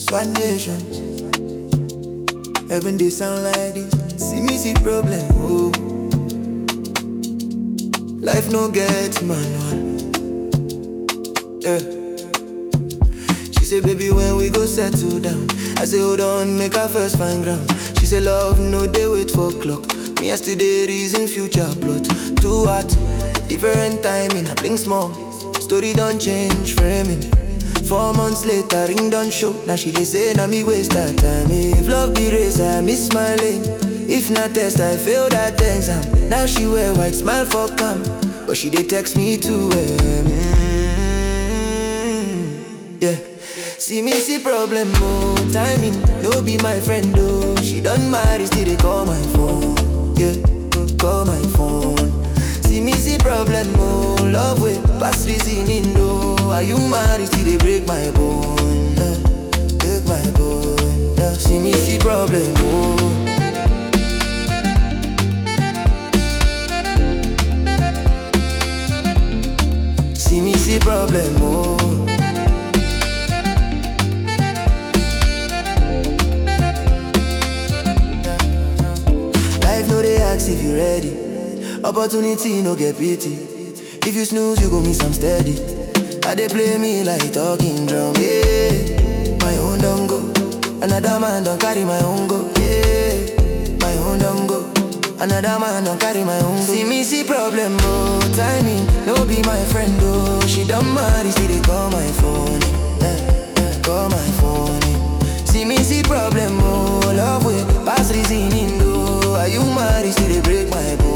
One nation. Heaven they sound like this. See me see problem. Oh. Life no get manual. Yeah. She say, baby, when we go settle down. I say, hold on, make our first find ground. She say, love, no, they wait for clock. Me yesterday reason future plot. Too hot, different timing. I blink small. Story don't change, framing. Four months later, ring don't show. Now she dey say, now me waste that time. If love be race, I miss my lane. If not test, I fail that exam. Now she wear white smile for calm. But she dey text me too. Mm, yeah. See me see problem, oh Timing, no be my friend, oh She done marry, still they call my phone Yeah, call my phone See me see problem, oh Love with past reasoning, oh Are you married, still they break my bone yeah, Break my bone yeah. See me see problem, oh See me see problem, oh Life no they ask if you ready. Opportunity no get pity. If you snooze, you go miss some steady. I they play me like talking drum. Yeah, my own don't go. Another man don't carry my own go. Yeah, my own don't go. Another man don't carry my own go. See me see problem, oh timing. No be my friend, oh. She done marry, see they call my phone. Yeah, yeah, call my phone. See me see problem, oh Love with past reasoning, though Are you married, still they break my bone